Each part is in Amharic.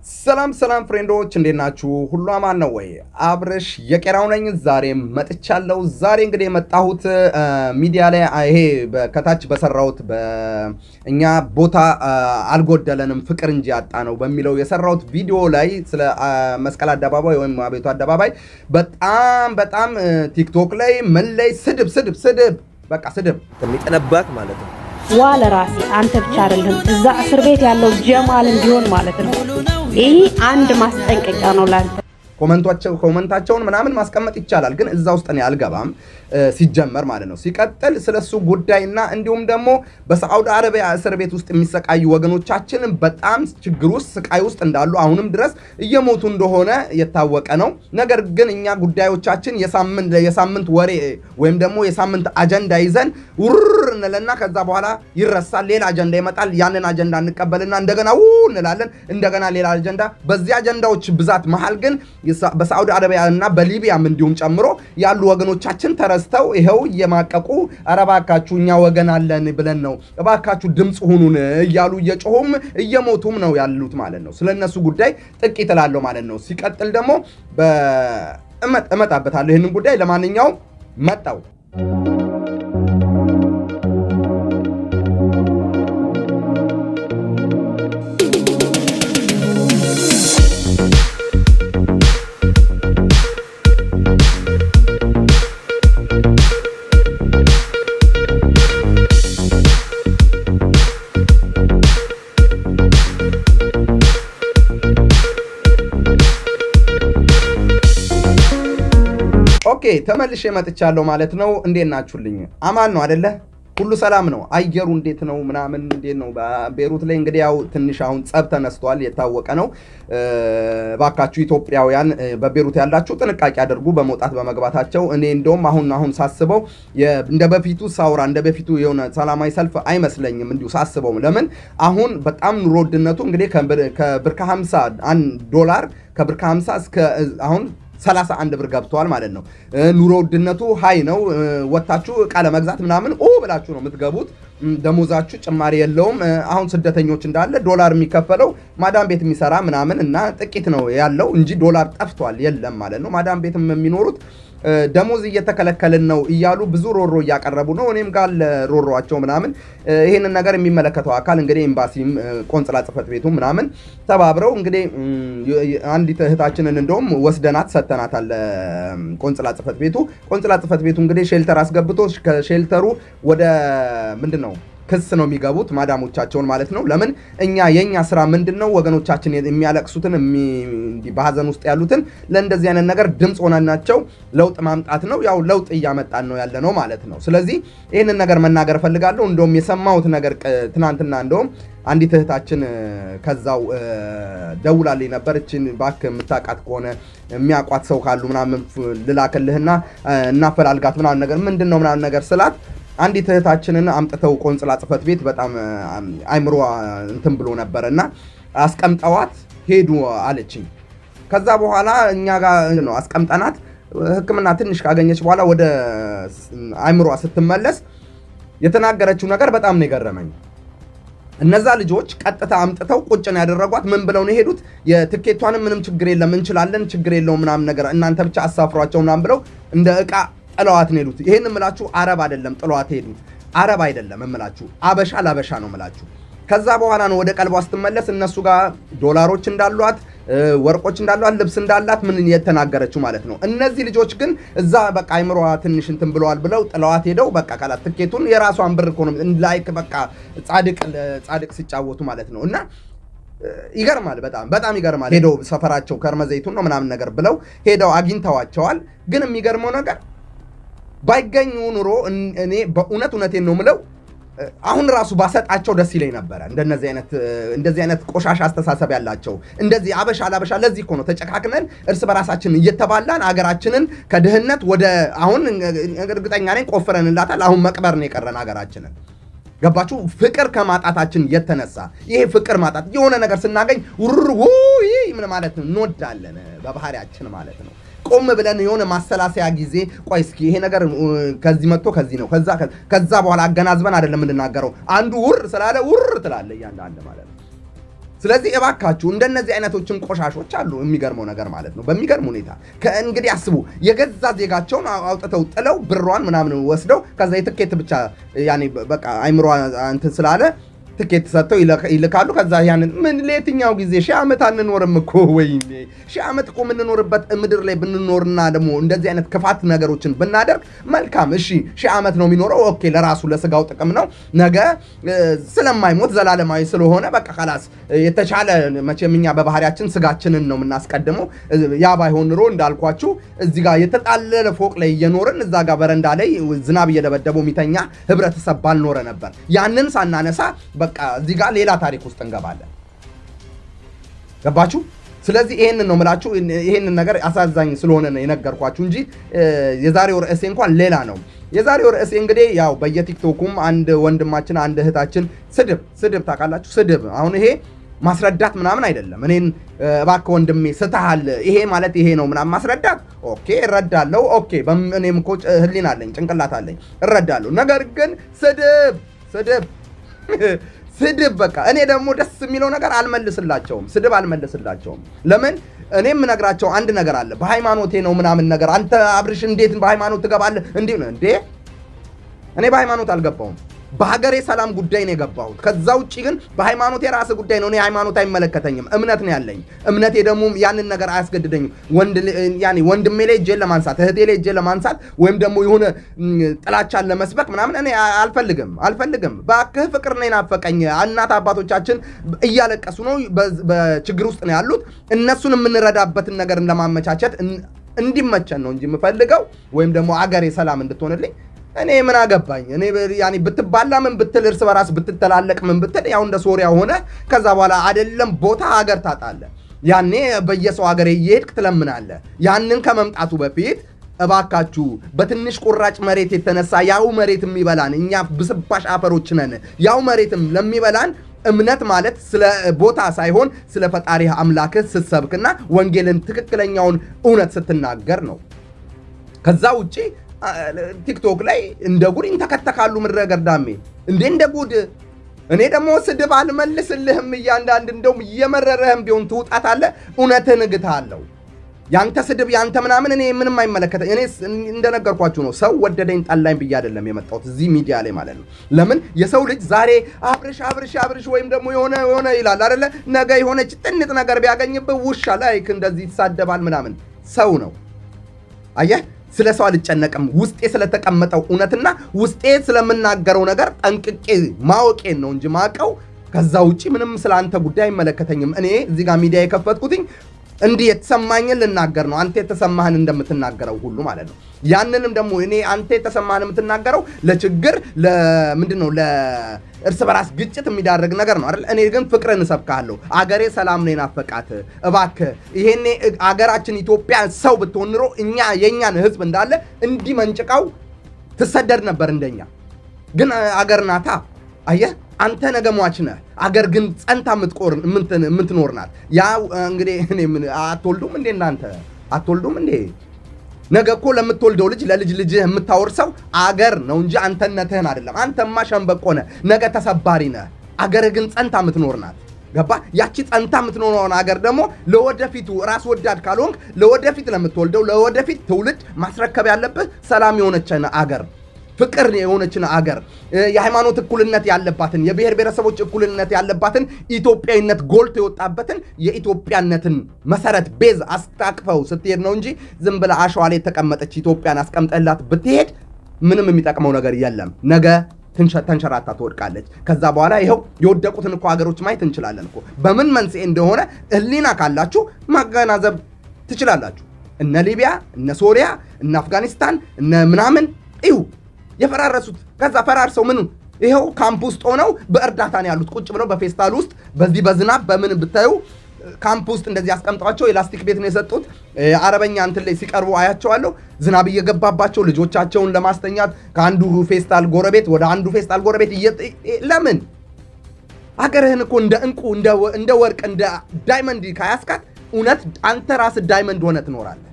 ሰላም ሰላም ፍሬንዶች እንዴት ናችሁ? ሁሉ አማን ነው ወይ? አብረሽ የቄራው ነኝ። ዛሬ መጥቻለሁ። ዛሬ እንግዲህ የመጣሁት ሚዲያ ላይ ይሄ ከታች በሰራሁት በእኛ ቦታ አልጎደለንም ፍቅር እንጂ ያጣ ነው በሚለው የሰራሁት ቪዲዮ ላይ ስለ መስቀል አደባባይ ወይም አቤቱ አደባባይ በጣም በጣም ቲክቶክ ላይ ምን ላይ ስድብ ስድብ ስድብ በቃ ስድብ የሚጠነባት ማለት ነው። ዋ ለራሴ አንተ ብቻ አይደለም እዛ እስር ቤት ያለው ጀማል እንዲሆን ማለት ነው። ይህ አንድ ማስጠንቀቂያ ነው ላንተ። ኮመንቷቸው ኮመንታቸውን ምናምን ማስቀመጥ ይቻላል፣ ግን እዛ ውስጥ እኔ አልገባም ሲጀመር ማለት ነው። ሲቀጥል ስለሱ ጉዳይና እንዲሁም ደግሞ በሳዑዲ አረቢያ እስር ቤት ውስጥ የሚሰቃዩ ወገኖቻችን በጣም ችግር ውስጥ ስቃይ ውስጥ እንዳሉ አሁንም ድረስ እየሞቱ እንደሆነ የታወቀ ነው። ነገር ግን እኛ ጉዳዮቻችን የሳምንት የሳምንት ወሬ ወይም ደግሞ የሳምንት አጀንዳ ይዘን ውር እንለና ከዛ በኋላ ይረሳል። ሌላ አጀንዳ ይመጣል። ያንን አጀንዳ እንቀበልና እንደገና ው እንላለን። እንደገና ሌላ አጀንዳ። በዚህ አጀንዳዎች ብዛት መሀል ግን በሳዑዲ አረቢያ እና በሊቢያም እንዲሁም ጨምሮ ያሉ ወገኖቻችን ተረስተው ይኸው እየማቀቁ ኧረ እባካችሁ እኛ ወገን አለን ብለን ነው እባካችሁ ድምፅ ሁኑን እያሉ እየጮሁም እየሞቱም ነው ያሉት ማለት ነው። ስለነሱ ጉዳይ ጥቂት እላለሁ ማለት ነው። ሲቀጥል ደግሞ እመጣበታለሁ ይህንን ጉዳይ። ለማንኛውም መጣው ኦኬ ተመልሼ መጥቻለሁ ማለት ነው። እንዴት ናችሁልኝ? አማን ነው አደለ? ሁሉ ሰላም ነው? አየሩ እንዴት ነው? ምናምን እንዴት ነው? ቤሩት ላይ እንግዲህ ያው ትንሽ አሁን ጸብ ተነስቷል፣ የታወቀ ነው። ባካችሁ ኢትዮጵያውያን በቤሩት ያላችሁ ጥንቃቄ አድርጉ በመውጣት በመግባታቸው። እኔ እንደውም አሁን አሁን ሳስበው እንደ በፊቱ ሳውራ እንደ በፊቱ የሆነ ሰላማዊ ሰልፍ አይመስለኝም እንዲሁ ሳስበው። ለምን አሁን በጣም ኑሮ ውድነቱ እንግዲህ ከብር ከ50 ዶላር ከብር ከ50 እስከ አሁን 31 ብር ገብተዋል ማለት ነው። ኑሮ ውድነቱ ሀይ ነው። ወታችሁ እቃ ለመግዛት ምናምን ኦ ብላችሁ ነው የምትገቡት። ደሞዛችሁ ጭማሪ የለውም። አሁን ስደተኞች እንዳለ ዶላር የሚከፈለው ማዳም ቤት የሚሰራ ምናምን እና ጥቂት ነው ያለው እንጂ ዶላር ጠፍቷል የለም ማለት ነው። ማዳም ቤትም የሚኖሩት ደሞዝ እየተከለከልን ነው እያሉ ብዙ ሮሮ እያቀረቡ ነው። እኔም ጋር ሮሯቸው ምናምን ይህንን ነገር የሚመለከተው አካል እንግዲህ ኤምባሲም ቆንጽላ ጽሕፈት ቤቱ ምናምን ተባብረው እንግዲህ አንዲት እህታችንን እንደውም ወስደናት ሰተናታል። ቆንጽላ ጽሕፈት ቤቱ ቆንጽላ ጽሕፈት ቤቱ እንግዲህ ሼልተር አስገብቶ ከሼልተሩ ወደ ምንድን ነው ክስ ነው የሚገቡት ማዳሞቻቸውን ማለት ነው። ለምን እኛ የእኛ ስራ ምንድን ነው? ወገኖቻችን የሚያለቅሱትን በሀዘን ውስጥ ያሉትን ለእንደዚህ አይነት ነገር ድምፅ ሆነናቸው ለውጥ ማምጣት ነው። ያው ለውጥ እያመጣን ነው ያለ ነው ማለት ነው። ስለዚህ ይህንን ነገር መናገር እፈልጋለሁ። እንደውም የሰማሁት ነገር ትናንትና እንደውም አንዲት እህታችን ከዛው ደውላልኝ ነበር። እችን እባክህ የምታውቃት ከሆነ የሚያውቋት ሰው ካሉ ምናምን ልላክልህና እናፈላልጋት ምናምን ነገር ምንድን ነው ምናምን ነገር ስላት አንዲት እህታችንን አምጥተው ቆንጽላ ጽሕፈት ቤት በጣም አይምሮ እንትን ብሎ ነበረ እና አስቀምጠዋት ሄዱ አለችኝ። ከዛ በኋላ እኛ ጋር ነው አስቀምጠናት ሕክምና ትንሽ ካገኘች በኋላ ወደ አይምሯ ስትመለስ የተናገረችው ነገር በጣም ነው የገረመኝ። እነዛ ልጆች ቀጥታ አምጥተው ቁጭ ነው ያደረጓት። ምን ብለው ነው የሄዱት? የትኬቷንም ምንም ችግር የለም እንችላለን፣ ችግር የለውም ምናምን ነገር እናንተ ብቻ አሳፍሯቸው ምናምን ብለው እንደ እቃ ጥለዋት ነው ሄዱት። ይሄን እምላችሁ አረብ አይደለም ጥለዋት ሄዱት፣ አረብ አይደለም እምላችሁ፣ አበሻ ላበሻ ነው እምላችሁ። ከዛ በኋላ ነው ወደ ቀልቧ ስትመለስ እነሱ ጋር ዶላሮች እንዳሏት ወርቆች እንዳሏት ልብስ እንዳላት ምን የተናገረችው ማለት ነው። እነዚህ ልጆች ግን እዛ በቃ አይምሯ ትንሽ እንትን ብለዋል ብለው ጥለዋት ሄደው በቃ ካላት ትኬቱን የራሷን ብር እኮ ነው ላይክ በቃ ጻድቅ ጻድቅ ሲጫወቱ ማለት ነው እና ይገርማል። በጣም በጣም ይገርማል። ሄደው ሰፈራቸው ከርመዘይቱን ነው ምናምን ነገር ብለው ሄደው አግኝተዋቸዋል። ግን የሚገርመው ነገር ባይገኙ ኑሮ እኔ በእውነት እውነቴን ነው ምለው አሁን ራሱ ባሰጣቸው ደስ ይለኝ ነበረ። እንደነዚህ አይነት እንደዚህ አይነት ቆሻሻ አስተሳሰብ ያላቸው እንደዚህ አበሻ ላበሻ። ለዚህ እኮ ነው ተጨካክነን እርስ በራሳችን እየተባላን ሀገራችንን ከድህነት ወደ አሁን እርግጠኛ ነኝ ቆፍረንላታል። አሁን መቅበር ነው የቀረን ሀገራችንን። ገባችሁ? ፍቅር ከማጣታችን የተነሳ ይሄ ፍቅር ማጣት የሆነ ነገር ስናገኝ ውር ምን ማለት ነው እንወዳለን በባህሪያችን ማለት ነው። ቆም ብለን የሆነ ማሰላሰያ ጊዜ ቆይ እስኪ ይሄ ነገር ከዚህ መጥቶ ከዚህ ነው ከዛ ከዛ በኋላ አገናዝበን አይደለም የምንናገረው። አንዱ ውር ስላለ ውር ትላለ እያንዳንድ ማለት ነው። ስለዚህ እባካችሁ እንደነዚህ አይነቶችን ቆሻሾች አሉ። የሚገርመው ነገር ማለት ነው። በሚገርም ሁኔታ ከእንግዲህ አስቡ፣ የገዛ ዜጋቸውን አውጥተው ጥለው ብሯን ምናምን ወስደው ከዛ የትኬት ብቻ ያኔ በቃ አይምሮ እንትን ስላለ ትኬት ሰጥተው ይልካሉ። ከዛ ያንን ምን ለየትኛው ጊዜ ሺህ ዓመት አንኖርም እኮ ወይኔ ሺህ ዓመት እኮ የምንኖርበት ምድር ላይ ብንኖርና ደግሞ እንደዚህ አይነት ክፋት ነገሮችን ብናደርግ መልካም። እሺ ሺህ ዓመት ነው የሚኖረው። ኦኬ ለራሱ ለስጋው ጥቅም ነው። ነገ ስለማይሞት ዘላለማዊ ስለሆነ በቃ ከላስ የተሻለ መቼም እኛ በባህሪያችን ስጋችንን ነው የምናስቀድመው። ያ ባይሆን ኑሮ እንዳልኳችሁ እዚህ ጋር የተጣለለ ፎቅ ላይ እየኖርን እዛ ጋር በረንዳ ላይ ዝናብ እየደበደበው የሚተኛ ህብረተሰብ ባልኖረ ነበር። ያንን ሳናነሳ በቃ እዚህ ጋር ሌላ ታሪክ ውስጥ እንገባለን። ገባችሁ? ስለዚህ ይሄንን ነው የምላችሁ። ይሄንን ነገር አሳዛኝ ስለሆነ ነው የነገርኳችሁ እንጂ የዛሬው ርዕሴ እንኳን ሌላ ነው። የዛሬው ርዕሴ እንግዲህ ያው በየቲክቶኩም አንድ ወንድማችን አንድ እህታችን ስድብ ስድብ ታውቃላችሁ፣ ስድብ አሁን ይሄ ማስረዳት ምናምን አይደለም። እኔን እባክህ ወንድሜ ስተሃል፣ ይሄ ማለት ይሄ ነው ምናምን ማስረዳት ኦኬ፣ እረዳለሁ። ኦኬ፣ እኔም እኮ ህሊና አለኝ ጭንቅላት አለኝ፣ እረዳለሁ። ነገር ግን ስድብ ስድብ ስድብ በቃ እኔ ደግሞ ደስ የሚለው ነገር አልመልስላቸውም፣ ስድብ አልመልስላቸውም። ለምን እኔ የምነግራቸው አንድ ነገር አለ። በሃይማኖቴ ነው ምናምን ነገር አንተ አብርሽ እንዴት በሃይማኖት ትገባለህ? እንዲህ ነው እንዴ? እኔ በሃይማኖት አልገባውም። በሀገሬ ሰላም ጉዳይ ነው የገባሁት። ከዛ ውጭ ግን በሃይማኖት የራስ ጉዳይ ነው። እኔ ሃይማኖት አይመለከተኝም። እምነት ነው ያለኝ። እምነቴ ደግሞ ያንን ነገር አያስገድደኝም። ወንድሜ ላይ እጄን ለማንሳት እህቴ ላይ እጄን ለማንሳት ወይም ደግሞ የሆነ ጥላቻን ለመስበክ ምናምን እኔ አልፈልግም አልፈልግም። እባክህ ፍቅር ነው የናፈቀኝ። እናት አባቶቻችን እያለቀሱ ነው፣ በችግር ውስጥ ነው ያሉት። እነሱን የምንረዳበትን ነገር ለማመቻቸት እንዲመቸን ነው እንጂ የምፈልገው ወይም ደግሞ አገሬ ሰላም እንድትሆንልኝ እኔ ምን አገባኝ? እኔ ያኔ ብትባላ ምን ብትል እርስ በራስ ብትተላለቅ ምን ብትል ያው እንደ ሶሪያ ሆነ። ከዛ በኋላ አይደለም ቦታ ሀገር ታጣለ። ያኔ በየሰው ሀገር እየሄድክ ትለምናለ። ያንን ከመምጣቱ በፊት እባካችሁ በትንሽ ቁራጭ መሬት የተነሳ ያው መሬት የሚበላን እኛ ብስባሽ አፈሮች ነን። ያው መሬትም ለሚበላን እምነት ማለት ስለ ቦታ ሳይሆን ስለ ፈጣሪ አምላክህ ስትሰብክና ወንጌልን ትክክለኛውን እውነት ስትናገር ነው። ከዛ ውጪ ቲክቶክ ላይ እንደ ጉድ ይንተከተካሉ። ምድረ ገርዳሜ እንዴ እንደ ጉድ። እኔ ደግሞ ስድብ አልመልስልህም። እያንዳንድ እንደውም እየመረረህም ቢሆን ትውጣታለህ። እውነትህን እግትሃለሁ። ያንተ ስድብ ያንተ ምናምን እኔ ምንም አይመለከተኝ። እኔ እንደነገርኳችሁ ነው። ሰው ወደደኝ ጠላኝ ብዬ አይደለም የመጣሁት እዚህ ሚዲያ ላይ ማለት ነው። ለምን የሰው ልጅ ዛሬ አብርሽ አብርሽ አብርሽ ወይም ደግሞ የሆነ የሆነ ይላል አይደለ? ነገ የሆነች ጥንጥ ነገር ቢያገኝብህ ውሻ ላይክ እንደዚህ ይሳደባል ምናምን። ሰው ነው አየህ። ስለ ሰው አልጨነቅም። ውስጤ ስለተቀመጠው እውነትና ውስጤ ስለምናገረው ነገር ጠንቅቄ ማወቄን ነው እንጂ ማቀው። ከዛ ውጭ ምንም ስለ አንተ ጉዳይ አይመለከተኝም። እኔ እዚህ ጋር ሚዲያ የከፈትኩትኝ እንዲህ የተሰማኝን ልናገር ነው። አንተ የተሰማህን እንደምትናገረው ሁሉ ማለት ነው። ያንንም ደግሞ እኔ አንተ የተሰማህን የምትናገረው ለችግር ለምንድን ነው ለእርስ በራስ ግጭት የሚዳርግ ነገር ነው አይደል? እኔ ግን ፍቅርን እሰብካለሁ። አገሬ ሰላም ነው የናፈቃት። እባክህ ይሄኔ አገራችን ኢትዮጵያ ሰው ብትሆን ኑሮ እኛ የእኛን ህዝብ እንዳለ እንዲህ መንጭቃው ትሰደድ ነበር እንደኛ። ግን አገር ናታ አየህ አንተ ነገ ሟች ነህ። አገር ግን ጸንታ የምትኖር ናት። ያ እንግዲህ እኔ ምን አትወልዱም እንዴ እናንተ አትወልዱም እንዴ? ነገ እኮ ለምትወልደው ልጅ ለልጅ ልጅህ የምታወርሰው አገር ነው እንጂ አንተነትህን አይደለም። አንተማ ሸንበቆ ነህ፣ ነገ ተሰባሪ ነህ። አገር ግን ጸንታ የምትኖር ናት። ገባ? ያቺ ጸንታ የምትኖረውን አገር ደግሞ ለወደፊቱ ራስ ወዳድ ካልሆንክ ለወደፊት ለምትወልደው ለወደፊት ትውልድ ማስረከብ ያለብህ ሰላም የሆነችን አገር ፍቅር የሆነችን አገር የሃይማኖት እኩልነት ያለባትን የብሔር ብሔረሰቦች እኩልነት ያለባትን ኢትዮጵያዊነት ጎልቶ የወጣበትን የኢትዮጵያነትን መሰረት ቤዝ አስታቅፈው ስትሄድ ነው እንጂ ዝም ብለህ አሸዋ ላይ የተቀመጠች ኢትዮጵያን አስቀምጠላት ብትሄድ ምንም የሚጠቅመው ነገር የለም። ነገ ተንሸራታ ትወድቃለች። ከዛ በኋላ ይኸው የወደቁትን እኮ ሀገሮች ማየት እንችላለን እኮ በምን መንስኤ እንደሆነ ሕሊና ካላችሁ ማገናዘብ ትችላላችሁ። እነ ሊቢያ፣ እነ ሶሪያ፣ እነ አፍጋኒስታን፣ እነ ምናምን ይሁ የፈራረሱት ከዛ ፈራርሰው ምን ይኸው ካምፕ ውስጥ ሆነው በእርዳታ ነው ያሉት። ቁጭ ብለው በፌስታል ውስጥ በዚህ በዝናብ በምን ብታዩ ካምፕ ውስጥ እንደዚህ አስቀምጠዋቸው የላስቲክ ቤት ነው የሰጡት። አረበኛ እንትን ላይ ሲቀርቡ አያቸዋለሁ። ዝናብ እየገባባቸው ልጆቻቸውን ለማስተኛት ከአንዱ ፌስታል ጎረቤት ወደ አንዱ ፌስታል ጎረቤት ለምን አገርህን እኮ እንደ እንቁ እንደ ወርቅ እንደ ዳይመንድ ካያስካት እውነት አንተ ራስህ ዳይመንድ ሆነ ትኖራለህ።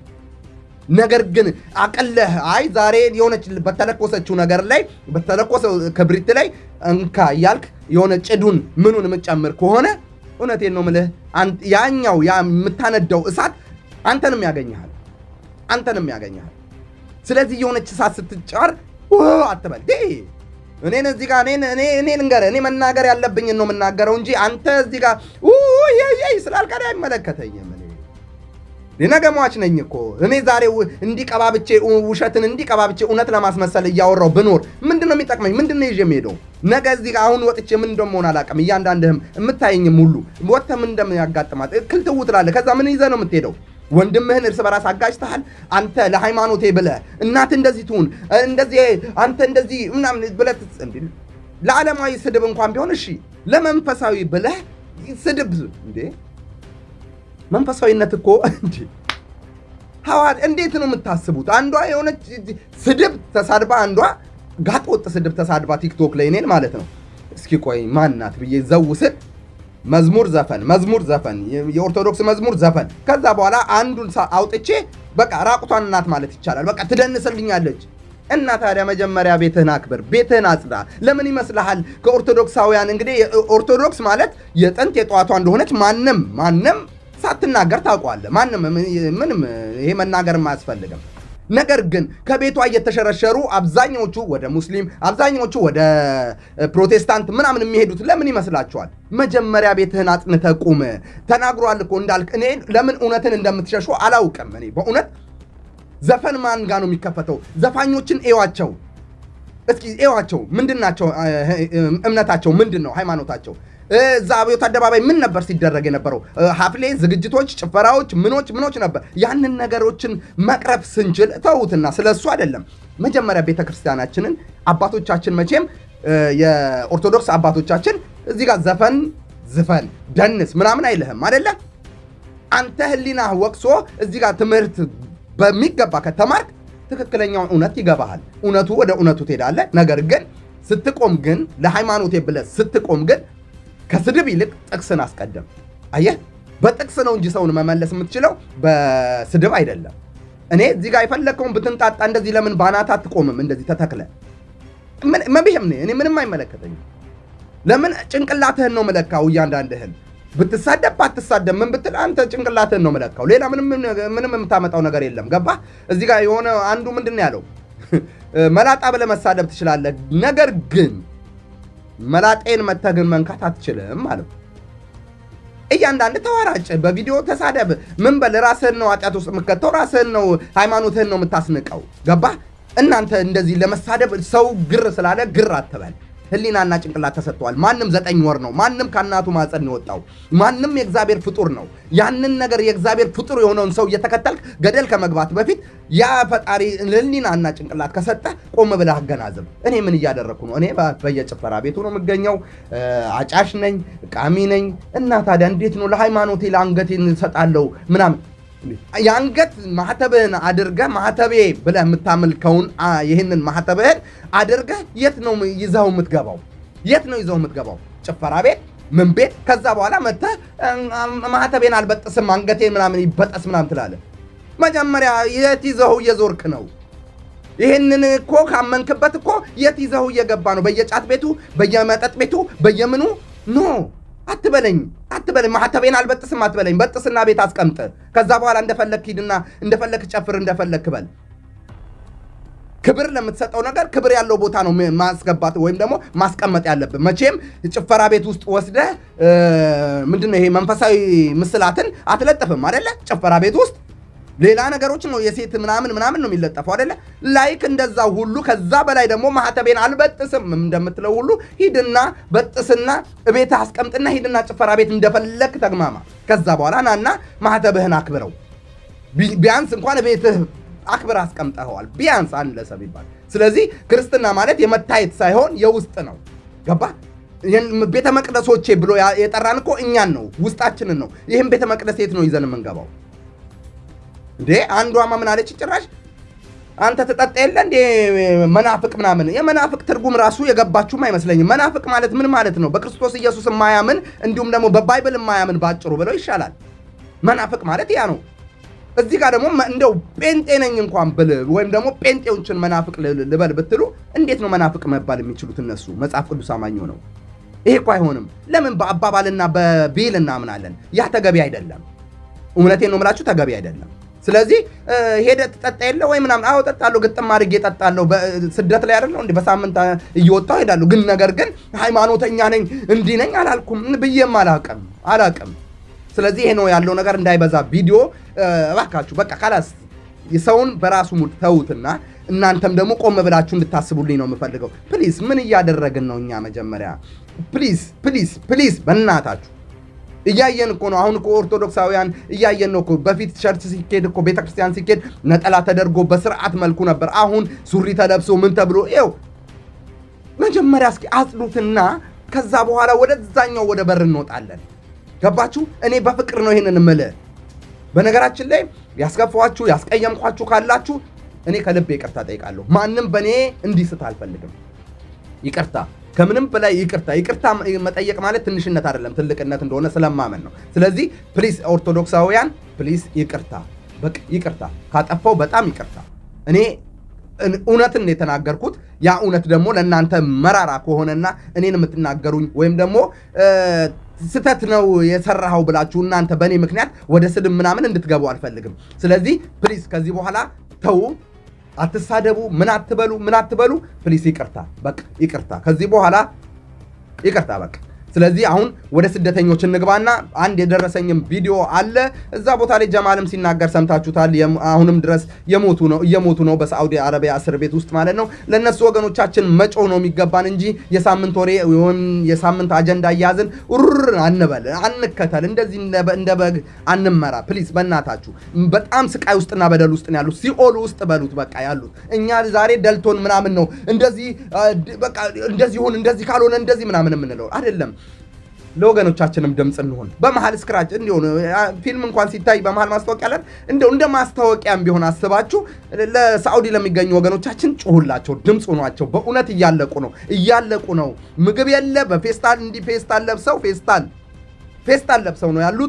ነገር ግን አቀለህ አይ ዛሬ የሆነች በተለኮሰችው ነገር ላይ በተለኮሰው ክብሪት ላይ እንካ እያልክ የሆነ ጭዱን ምኑን የምትጨምር ከሆነ እውነቴን ነው ምልህ ያኛው ያ የምታነዳው እሳት አንተንም ያገኘሃል፣ አንተንም ያገኘሃል። ስለዚህ የሆነች እሳት ስትጫር አትበል እኔን እዚህ ጋር እኔን እኔ እኔ ልንገርህ እኔ መናገር ያለብኝን ነው የምናገረው እንጂ አንተ እዚህ ጋር ስላልቀሪ አይመለከተኝም። ነገ ሟች ነኝ እኮ እኔ ዛሬ እንዲቀባብቼ ውሸትን እንዲቀባብቼ እውነት ለማስመሰል እያወራው ብኖር ምንድን ነው የሚጠቅመኝ? ምንድን ነው ይዤ የምሄደው? ነገ እዚህ ጋር አሁን ወጥቼ ምን እንደምሆን አላውቅም። እያንዳንድህም የምታየኝም ሁሉ ወጥተህ ምን እንደሚያጋጥማት ክልትው ትላለህ። ከዛ ምን ይዘህ ነው የምትሄደው? ወንድምህን እርስ በራስ አጋጭተሃል። አንተ ለሃይማኖቴ ብለህ እናት እንደዚህ ትሁን እንደዚህ አንተ እንደዚህ ምናምን ብለህ ለዓለማዊ ስድብ እንኳን ቢሆን እሺ፣ ለመንፈሳዊ ብለህ ስድብ እንዴ! መንፈሳዊነት እኮ እንዴ ሐዋር እንዴት ነው የምታስቡት? አንዷ የሆነች ስድብ ተሳድባ አንዷ ጋጥ ወጥ ስድብ ተሳድባ ቲክቶክ ላይ እኔን ማለት ነው። እስኪ ቆይ ማናት ብዬ ዘው ስል መዝሙር ዘፈን መዝሙር ዘፈን የኦርቶዶክስ መዝሙር ዘፈን ከዛ በኋላ አንዱን አውጥቼ በቃ ራቁቷን እናት ማለት ይቻላል። በቃ ትደንስልኛለች። እና ታዲያ መጀመሪያ ቤትህን አክብር፣ ቤትህን አጽዳ። ለምን ይመስልሃል? ከኦርቶዶክሳውያን እንግዲህ ኦርቶዶክስ ማለት የጥንት የጠዋቷ እንደሆነች ማንም ማንም ሳትናገር ታውቋለህ። ማንም ምንም ይሄ መናገርም አያስፈልግም። ነገር ግን ከቤቷ እየተሸረሸሩ አብዛኞቹ ወደ ሙስሊም አብዛኞቹ ወደ ፕሮቴስታንት ምናምን የሚሄዱት ለምን ይመስላችኋል? መጀመሪያ ቤትህን አጽንተህ ቁም። ተናግሯል እኮ እንዳልክ። እኔ ለምን እውነትን እንደምትሸሹ አላውቅም። እኔ በእውነት ዘፈን ማን ጋ ነው የሚከፈተው? ዘፋኞችን ኤዋቸው እስኪ ኤዋቸው። ምንድን ናቸው እምነታቸው? ምንድን ነው ሃይማኖታቸው? እዛ አብዮት አደባባይ ምን ነበር ሲደረግ የነበረው? ሀፍሌ ዝግጅቶች፣ ጭፈራዎች፣ ምኖች ምኖች ነበር። ያንን ነገሮችን መቅረፍ ስንችል ተዉትና፣ ስለ እሱ አይደለም። መጀመሪያ ቤተ ክርስቲያናችንን አባቶቻችን መቼም የኦርቶዶክስ አባቶቻችን እዚህ ጋር ዘፈን ዝፈን ደንስ ምናምን አይልህም አደለ? አንተ ህሊናህ ወቅሶ እዚህ ጋር ትምህርት በሚገባ ከተማርክ ትክክለኛውን እውነት ይገባሃል። እውነቱ ወደ እውነቱ ትሄዳለህ። ነገር ግን ስትቆም ግን ለሃይማኖቴ ብለህ ስትቆም ግን ከስድብ ይልቅ ጥቅስን አስቀድም። አየህ፣ በጥቅስ ነው እንጂ ሰውን መመለስ የምትችለው በስድብ አይደለም። እኔ እዚህ ጋር የፈለግከውን ብትንጣጣ እንደዚህ ለምን ባናት አትቆምም? እንደዚህ ተተክለ መብሄም እኔ ምንም አይመለከተኝም። ለምን ጭንቅላትህን ነው መለካው። እያንዳንድህን ብትሳደብ ባትሳደብ ምን ብትል አንተ ጭንቅላትህን ነው መለካው። ሌላ ምንም የምታመጣው ነገር የለም። ገባህ? እዚህ ጋር የሆነ አንዱ ምንድን ነው ያለው መላጣ ብለህ መሳደብ ትችላለህ፣ ነገር ግን መላጤን መተህ ግን መንካት አትችልም ማለት ነው። እያንዳንድ ተዋራጭ፣ በቪዲዮ ተሳደብ፣ ምን በል ራስህን ነው ኃጢአት ውስጥ የምከተው፣ ራስህን ነው ሃይማኖትህን ነው የምታስንቀው። ገባህ? እናንተ እንደዚህ ለመሳደብ ሰው ግር ስላለ ግር አትበል። ህሊናና ጭንቅላት ተሰጥተዋል። ማንም ዘጠኝ ወር ነው። ማንም ከእናቱ ማፀን የወጣው ማንም የእግዚአብሔር ፍጡር ነው። ያንን ነገር የእግዚአብሔር ፍጡር የሆነውን ሰው እየተከተልክ ገደል ከመግባት በፊት ያ ፈጣሪ ህሊናና ጭንቅላት ከሰጠ ቆም ብለህ አገናዝብ። እኔ ምን እያደረግኩ ነው? እኔ በየጭፈራ ቤቱ ነው የምገኘው። አጫሽ ነኝ፣ ቃሚ ነኝ። እና ታዲያ እንዴት ነው ለሃይማኖቴ ለአንገቴን እሰጣለሁ ምናምን የአንገት ማህተብህን አድርገህ ማህተቤ ብለህ የምታመልከውን ይህንን ማህተብህን አድርገህ የት ነው ይዘው የምትገባው? የት ነው ይዘው የምትገባው? ጭፈራ ቤት፣ ምን ቤት? ከዛ በኋላ መጥተህ ማህተቤን አልበጥስም አንገቴን ምናምን ይበጠስ ምናምን ትላለህ። መጀመሪያ የት ይዘው እየዞርክ ነው? ይህንን እኮ ካመንክበት እኮ የት ይዘው እየገባ ነው? በየጫት ቤቱ፣ በየመጠጥ ቤቱ፣ በየምኑ ኖ አትበለኝ አትበለኝ። ማህተቤን አልበጥስም አትበለኝ። በጥስና ቤት አስቀምጥ። ከዛ በኋላ እንደፈለክ ሂድና እንደፈለክ ጨፍር፣ እንደፈለክ በል። ክብር ለምትሰጠው ነገር ክብር ያለው ቦታ ነው ማስገባት ወይም ደግሞ ማስቀመጥ ያለብን። መቼም ጭፈራ ቤት ውስጥ ወስደህ ምንድነው ይሄ መንፈሳዊ ምስላትን አትለጥፍም አደለ? ጭፈራ ቤት ውስጥ ሌላ ነገሮች ነው የሴት ምናምን ምናምን ነው የሚለጠፈው አደለ? ላይክ እንደዛ ሁሉ ከዛ በላይ ደግሞ ማህተቤን አልበጥስም እንደምትለው ሁሉ ሂድና በጥስና ቤት አስቀምጥና ሂድና ጭፈራ ቤት እንደፈለክ ተግማማ። ከዛ በኋላ ናና ማህተብህን አክብረው። ቢያንስ እንኳን ቤትህ አክብር አስቀምጠኸዋል። ቢያንስ አነሰ ቢባል። ስለዚህ ክርስትና ማለት የመታየት ሳይሆን የውስጥ ነው። ገባ? ቤተ መቅደሶቼ ብሎ የጠራን እኮ እኛን ነው፣ ውስጣችንን ነው። ይህም ቤተ መቅደስ የት ነው ይዘን የምንገባው? እንዴ አንዷማ ምን አለች ጭራሽ አንተ ትጠጣ የለ እንዴ መናፍቅ ምናምን። የመናፍቅ ትርጉም ራሱ የገባችሁም አይመስለኝም። መናፍቅ ማለት ምን ማለት ነው? በክርስቶስ ኢየሱስ የማያምን እንዲሁም ደግሞ በባይብል የማያምን ባጭሩ ብለው ይሻላል። መናፍቅ ማለት ያ ነው። እዚህ ጋር ደግሞ እንደው ጴንጤ ነኝ እንኳን ብል ወይም ደግሞ ጴንጤዎችን መናፍቅ ልበል ብትሉ እንዴት ነው መናፍቅ መባል የሚችሉት እነሱ? መጽሐፍ ቅዱስ አማኝ ነው ይሄ እኮ አይሆንም። ለምን በአባባልና በቤል እናምናለን? ያ ተገቢ አይደለም። እውነቴን ነው የምላችሁ፣ ተገቢ አይደለም። ስለዚህ ሄደ ትጠጣ የለ ወይ ምናምን? አዎ እጠጣለሁ፣ ግጥም አድርጌ እጠጣለሁ። ስደት ላይ አይደለሁ እንዲህ በሳምንት እየወጣሁ ሄዳለሁ። ግን ነገር ግን ሃይማኖተኛ ነኝ እንዲህ ነኝ አላልኩም ብዬም አላቅም አላቅም። ስለዚህ ይሄ ነው ያለው ነገር። እንዳይበዛ ቪዲዮ እባካችሁ በቃ ካላስ ሰውን በራሱ ሙድ ተዉትና እናንተም ደግሞ ቆም ብላችሁ እንድታስቡልኝ ነው የምፈልገው። ፕሊዝ ምን እያደረግን ነው እኛ? መጀመሪያ ፕሊዝ ፕሊዝ ፕሊዝ በእናታችሁ እያየን እኮ ነው። አሁን እኮ ኦርቶዶክሳውያን እያየን ነው እኮ። በፊት ቸርች ሲኬድ እኮ ቤተክርስቲያን ሲኬድ ነጠላ ተደርጎ በስርዓት መልኩ ነበር። አሁን ሱሪ ተለብሶ ምን ተብሎ ይኸው። መጀመሪያ እስኪ አጽዱትና ከዛ በኋላ ወደዛኛው ወደ በር እንወጣለን። ገባችሁ? እኔ በፍቅር ነው ይሄንን እምልህ። በነገራችን ላይ ያስከፋችሁ ያስቀየምኳችሁ ካላችሁ እኔ ከልብ ይቅርታ ጠይቃለሁ። ማንም በእኔ እንዲስት አልፈልግም። ይቅርታ ከምንም በላይ ይቅርታ። ይቅርታ መጠየቅ ማለት ትንሽነት አይደለም፣ ትልቅነት እንደሆነ ስለማመን ነው። ስለዚህ ፕሊስ ኦርቶዶክሳውያን ፕሊስ ይቅርታ፣ በቃ ይቅርታ። ካጠፋው በጣም ይቅርታ። እኔ እውነትን የተናገርኩት ያ እውነት ደግሞ ለእናንተ መራራ ከሆነና እኔን የምትናገሩኝ ወይም ደግሞ ስተት ነው የሰራኸው ብላችሁ እናንተ በእኔ ምክንያት ወደ ስድብ ምናምን እንድትገቡ አልፈልግም። ስለዚህ ፕሊስ ከዚህ በኋላ ተዉ፣ አትሳደቡ፣ ምን አትበሉ፣ ምን አትበሉ። ፕሊስ ይቅርታ፣ በቃ ይቅርታ። ከዚህ በኋላ ይቅርታ በቃ። ስለዚህ አሁን ወደ ስደተኞች እንግባና አንድ የደረሰኝም ቪዲዮ አለ። እዛ ቦታ ላይ ጀማልም ሲናገር ሰምታችሁታል። አሁንም ድረስ የሞቱ ነው እየሞቱ ነው በሳዑዲ አረቢያ እስር ቤት ውስጥ ማለት ነው። ለእነሱ ወገኖቻችን መጮህ ነው የሚገባን እንጂ የሳምንት ወሬ ወይም የሳምንት አጀንዳ እያዝን ሩር አንበል፣ አንከተል፣ እንደዚህ እንደ በግ አንመራ። ፕሊዝ በእናታችሁ በጣም ስቃይ ውስጥና በደል ውስጥ ነው ያሉት። ሲኦል ውስጥ በሉት በቃ ያሉት። እኛ ዛሬ ደልቶን ምናምን ነው እንደዚህ በቃ እንደዚህ ሁን እንደዚህ ካልሆነ እንደዚህ ምናምን የምንለው አይደለም። ለወገኖቻችንም ድምፅ እንሆን። በመሀል ስክራች እንዲሆን ፊልም እንኳን ሲታይ በመሀል ማስታወቂያ አለን። እንደው እንደ ማስታወቂያም ቢሆን አስባችሁ ለሳዑዲ ለሚገኙ ወገኖቻችን ጩሁላቸው፣ ድምፅ ሆኗቸው። በእውነት እያለቁ ነው፣ እያለቁ ነው። ምግብ የለ በፌስታል እንዲህ ፌስታል ለብሰው ፌስታል ፌስታል ለብሰው ነው ያሉት።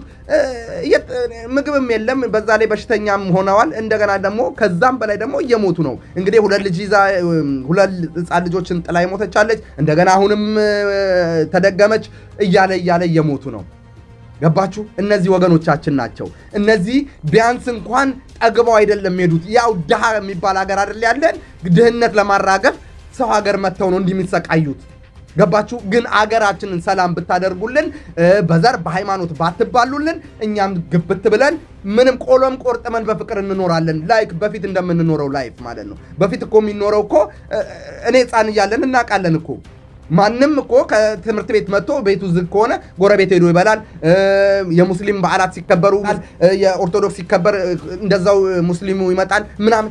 ምግብም የለም። በዛ ላይ በሽተኛም ሆነዋል። እንደገና ደግሞ ከዛም በላይ ደግሞ እየሞቱ ነው። እንግዲህ ሁለት ልጅ ይዛ ሁለት ሕፃን ልጆችን ጥላ የሞተቻለች። እንደገና አሁንም ተደገመች እያለ እያለ እየሞቱ ነው። ገባችሁ? እነዚህ ወገኖቻችን ናቸው። እነዚህ ቢያንስ እንኳን ጠግበው አይደለም ሄዱት። ያው ድሃ የሚባል ሀገር አይደል ያለን። ድህነት ለማራገፍ ሰው ሀገር መጥተው ነው እንዲህ የሚሰቃዩት። ገባችሁ? ግን አገራችንን ሰላም ብታደርጉልን፣ በዘር በሃይማኖት ባትባሉልን፣ እኛም ግብት ብለን ምንም ቆሎም ቆርጥመን በፍቅር እንኖራለን። ላይክ በፊት እንደምንኖረው ላይፍ ማለት ነው። በፊት እኮ የሚኖረው እኮ እኔ ሕፃን እያለን እናውቃለን እኮ ማንም እኮ ከትምህርት ቤት መጥቶ ቤቱ ዝግ ከሆነ ጎረቤት ሄዶ ይበላል። የሙስሊም በዓላት ሲከበሩ፣ የኦርቶዶክስ ሲከበር እንደዛው ሙስሊሙ ይመጣል ምናምን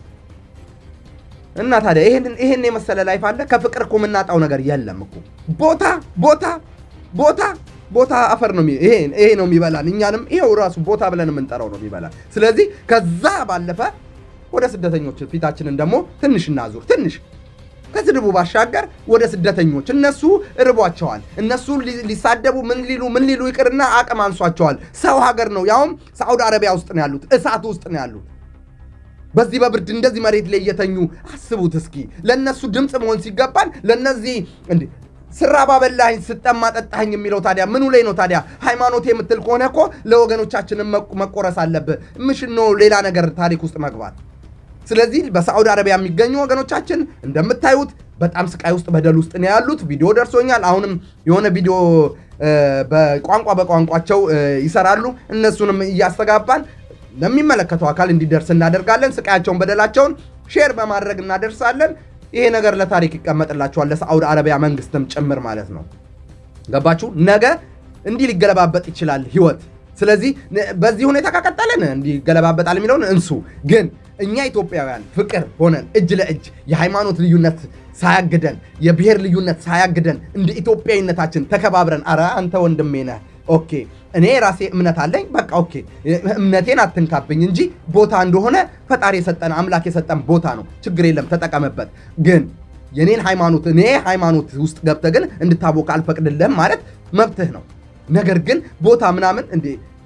እና ታዲያ ይሄን የመሰለ ላይፍ አለ። ከፍቅር እኮ የምናጣው ነገር የለም እኮ። ቦታ ቦታ ቦታ ቦታ አፈር ነው ይሄ ነው የሚበላን። እኛንም ይሄው ራሱ ቦታ ብለን የምንጠራው ነው የሚበላን። ስለዚህ ከዛ ባለፈ ወደ ስደተኞች ፊታችንን ደግሞ ትንሽ እናዙር። ትንሽ ከስድቡ ባሻገር ወደ ስደተኞች እነሱ እርቧቸዋል። እነሱ ሊሳደቡ ምን ሊሉ ምን ሊሉ ይቅርና አቅም አንሷቸዋል። ሰው ሀገር ነው ያውም ሳዑዲ አረቢያ ውስጥ ነው ያሉት፣ እሳት ውስጥ ነው ያሉት። በዚህ በብርድ እንደዚህ መሬት ላይ እየተኙ አስቡት እስኪ። ለእነሱ ድምፅ መሆን ሲገባን ለእነዚህ እንዴ ስራባ በላኸኝ ስጠማ ጠጣኸኝ የሚለው ታዲያ ምኑ ላይ ነው ታዲያ? ሃይማኖት የምትል ከሆነ እኮ ለወገኖቻችንም መቆረስ አለብህ። ምሽን ነው ሌላ ነገር ታሪክ ውስጥ መግባት። ስለዚህ በሳዑዲ አረቢያ የሚገኙ ወገኖቻችን እንደምታዩት በጣም ስቃይ ውስጥ በደል ውስጥ ነው ያሉት። ቪዲዮ ደርሶኛል። አሁንም የሆነ ቪዲዮ በቋንቋ በቋንቋቸው ይሰራሉ። እነሱንም እያስተጋባን ለሚመለከተው አካል እንዲደርስ እናደርጋለን። ስቃያቸውን በደላቸውን ሼር በማድረግ እናደርሳለን። ይሄ ነገር ለታሪክ ይቀመጥላቸዋል፣ ለሳዑዲ አረቢያ መንግስትም ጭምር ማለት ነው። ገባችሁ? ነገ እንዲህ ሊገለባበጥ ይችላል ህይወት። ስለዚህ በዚህ ሁኔታ ከቀጠለን እንዲህ ይገለባበጣል የሚለውን እንሱ። ግን እኛ ኢትዮጵያውያን ፍቅር ሆነን እጅ ለእጅ የሃይማኖት ልዩነት ሳያግደን የብሔር ልዩነት ሳያግደን እንደ ኢትዮጵያዊነታችን ተከባብረን፣ አረ አንተ ወንድሜ ነህ ኦኬ እኔ ራሴ እምነት አለኝ። በቃ ኦኬ እምነቴን አትንካብኝ እንጂ ቦታ እንደሆነ ፈጣሪ የሰጠን አምላክ የሰጠን ቦታ ነው። ችግር የለም ተጠቀምበት። ግን የኔን ሃይማኖት እኔ ሃይማኖት ውስጥ ገብተህ ግን እንድታቦካ አልፈቅድልህም ማለት መብትህ ነው። ነገር ግን ቦታ ምናምን እንዴ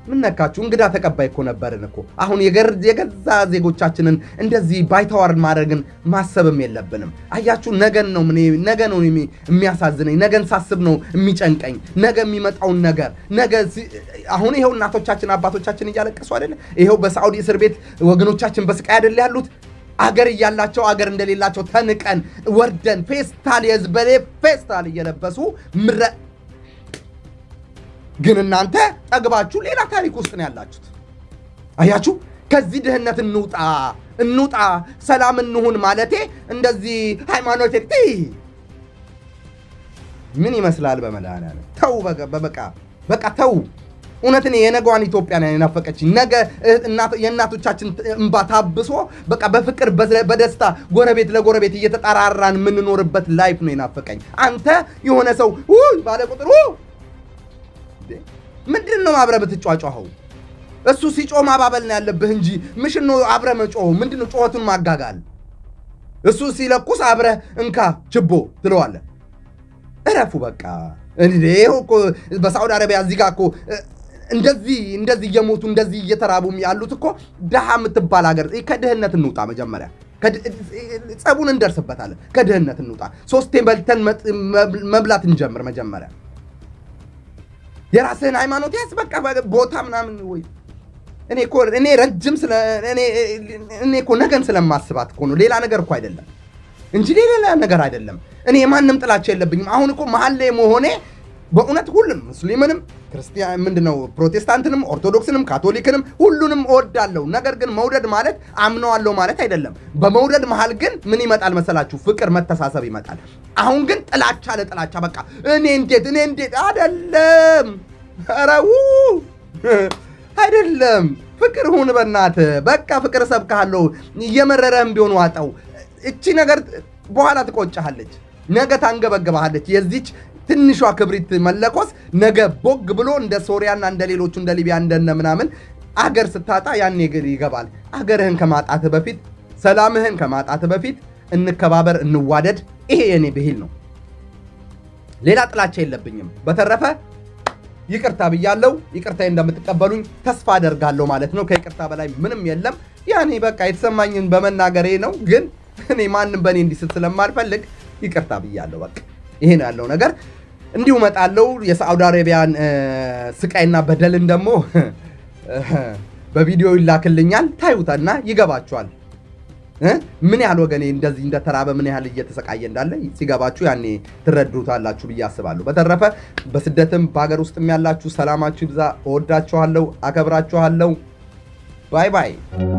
ምን ነካችሁ? እንግዳ ተቀባይ እኮ ነበርን እኮ። አሁን የገር- የገዛ ዜጎቻችንን እንደዚህ ባይተዋር ማድረግን ማሰብም የለብንም። አያችሁ፣ ነገን ነው ምን ነገ ነው የሚ- የሚያሳዝነኝ። ነገን ሳስብ ነው የሚጨንቀኝ። ነገ የሚመጣውን ነገር ነገ ሲ- አሁን ይኸው እናቶቻችን አባቶቻችን እያለቀሱ አይደለ? ይኸው በሳዑዲ እስር ቤት ወገኖቻችን በስቃይ አይደለ ያሉት? አገር እያላቸው አገር እንደሌላቸው ተንቀን ወርደን ፌስታል የዝበሌ ፌስታል እየለበሱ ምረ ግን እናንተ ጠግባችሁ ሌላ ታሪክ ውስጥ ነው ያላችሁት። አያችሁ፣ ከዚህ ድህነት እንውጣ እንውጣ፣ ሰላም እንሁን ማለቴ እንደዚህ ሃይማኖት ምን ይመስላል? በመድኃኒዓለም ተው፣ በቃ በቃ በቃ ተው። እውነት እኔ የነገዋን ኢትዮጵያ ነው የናፈቀችኝ። ነገ እህት- እናት- የእናቶቻችን እንባ ታብሶ በቃ በፍቅር በዘ- በደስታ ጎረቤት ለጎረቤት እየተጠራራን የምንኖርበት ላይፍ ነው የናፈቀኝ። አንተ የሆነ ሰው ውይ ባለ ቁጥር ው ምንድን ነው አብረህ ብትጫጫኸው? እሱ ሲጮህ ማባበል ነው ያለብህ እንጂ ምሽን ነው አብረህ መጮህ። ምንድን ነው ጩኸቱን ማጋጋል? እሱ ሲለኩስ አብረህ እንካ ችቦ ትለዋለህ። እረፉ በቃ። እንዴ ይኸው እኮ በሳዑዲ አረቢያ እዚህ ጋር እኮ እ፣ እንደዚህ እንደዚህ እየሞቱ እንደዚህ እየተራቡ ያሉት እኮ ድሃ የምትባል ሀገር። ከድህነት እንውጣ መጀመሪያ። ከድ- ጸቡን እንደርስበታለን። ከድህነት እንውጣ። ሶስቴ በልተን መጥ- መብ- መብላት እንጀምር መጀመሪያ። የራስህን ሃይማኖት ያዝ። በቃ በ- ቦታ ምናምን ወይ እኔ እኮ እኔ ረጅም ስለ እኔ እኔ እኮ ነገን ስለማስባት እኮ ነው። ሌላ ነገር እኮ አይደለም እንጂ ሌላ ነገር አይደለም። እኔ የማንም ጥላቻ የለብኝም። አሁን እኮ መሀል ላይ መሆኔ በእውነት ሁሉንም ሙስሊምንም፣ ክርስቲያን ምንድነው ፕሮቴስታንትንም፣ ኦርቶዶክስንም፣ ካቶሊክንም ሁሉንም እወዳለሁ። ነገር ግን መውደድ ማለት አምነዋለሁ ማለት አይደለም። በመውደድ መሀል ግን ምን ይመጣል መሰላችሁ? ፍቅር፣ መተሳሰብ ይመጣል። አሁን ግን ጥላቻ ለጥላቻ በቃ እኔ እንዴት እኔ እንዴት አይደለም። ኧረ ው አይደለም። ፍቅር ሁን በእናትህ በቃ ፍቅር እሰብክሃለሁ። እየመረረህም ቢሆን ዋጠው። እቺ ነገር በኋላ ትቆጭሃለች፣ ነገ ታንገበግባሃለች። የዚች ትንሿ ክብሪት መለኮስ ነገ ቦግ ብሎ እንደ ሶሪያና እንደ ሌሎቹ እንደ ሊቢያ እንደነ ምናምን አገር ስታጣ ያኔ ግን ይገባል። አገርህን ከማጣትህ በፊት ሰላምህን ከማጣትህ በፊት እንከባበር፣ እንዋደድ። ይሄ የኔ ብሂል ነው። ሌላ ጥላቻ የለብኝም። በተረፈ ይቅርታ ብያለሁ። ይቅርታ እንደምትቀበሉኝ ተስፋ አደርጋለሁ ማለት ነው። ከይቅርታ በላይ ምንም የለም። ያኔ በቃ የተሰማኝን በመናገሬ ነው። ግን እኔ ማንም በእኔ እንዲስት ስለማልፈልግ ይቅርታ ብያለሁ። በቃ ይሄ ነው ያለው ነገር። እንዲሁ እመጣለሁ። የሳዑዲ አረቢያን እ፣ ስቃይና በደልን ደግሞ በቪዲዮ ይላክልኛል። ታዩታና ይገባችኋል እ? ምን ያህል ወገኔ እንደዚህ እንደተራበ ምን ያህል እየተሰቃየ እንዳለ ሲገባችሁ ያኔ ትረዱታላችሁ ብዬ አስባለሁ። በተረፈ በስደትም በሀገር ውስጥም ያላችሁ ሰላማችሁ ይብዛ። እወዳችኋለሁ፣ አከብራችኋለሁ። ባይ ባይ።